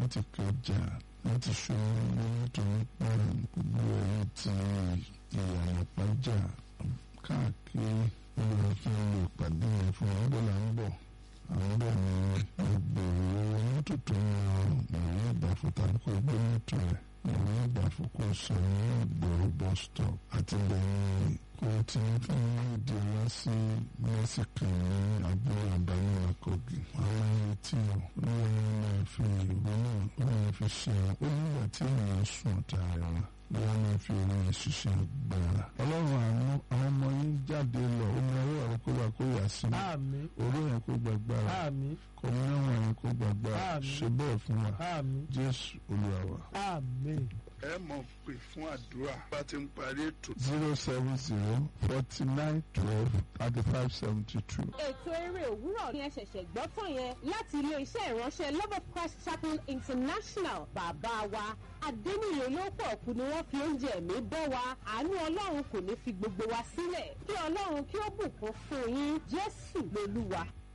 láti kọjá láti ṣòro nítorí pé gbogbo ẹ̀yìn tí ìyànà pàjá káàkiri ìlú kí n lè pàdé yẹn fún ọgbọ́n là ń bọ̀ àwọn bẹ́ẹ̀ ni ìgbèrò mọ́tò tó ń lọ ìwé ìgbàfọ̀ tàbí kò gbé mọ́tò rẹ̀ ìwé ìgbàfọ̀ kò sọ ní ìgboro bus stop àti lẹ́yìn kò tí ń fún ìdí wá sí mẹ́sìkì ní abúlé àbáyé àkọ́gì àwọn ẹni tí ó lóyún náà fi ìwé náà ó náà fi ṣe ó nígbà tí ènìyàn sùn ọ̀tá rẹ̀ wá wọ́n máa fi orin ṣiṣẹ́ agbára. ọlọ́run àánú àwọn ọmọ yín jáde lọ omi ọwọ́ rẹ kó wà kó yà sí mi àmín orí yẹn kó gbàgbára àmín kọ́mínáwó yẹn kó gbàgbára Àmín. ṣe bẹ́ẹ̀ fún wa àmín jésù olúwa wa. àmín. ẹ mọ̀ pé fún àdúrà bá ti ń parí ètò. zero seven zero forty nine twelve thirty five seventy two. ètò eré òwúrọ̀ ni ẹ ṣẹ̀ṣẹ̀ gbọ́ tán yẹn láti ilé-iṣẹ́ ìránṣẹ́ love of christ chapel international bàbá wa adéníyè olóòpọ̀ kù ni wọ́n fi oúnjẹ ẹ̀mí bọ́ wa àánú ọlọ́run kò ní fi gbogbo wa sílẹ̀ kí ọlọ́run kí ó bùkún fún yín jésù lolúwa.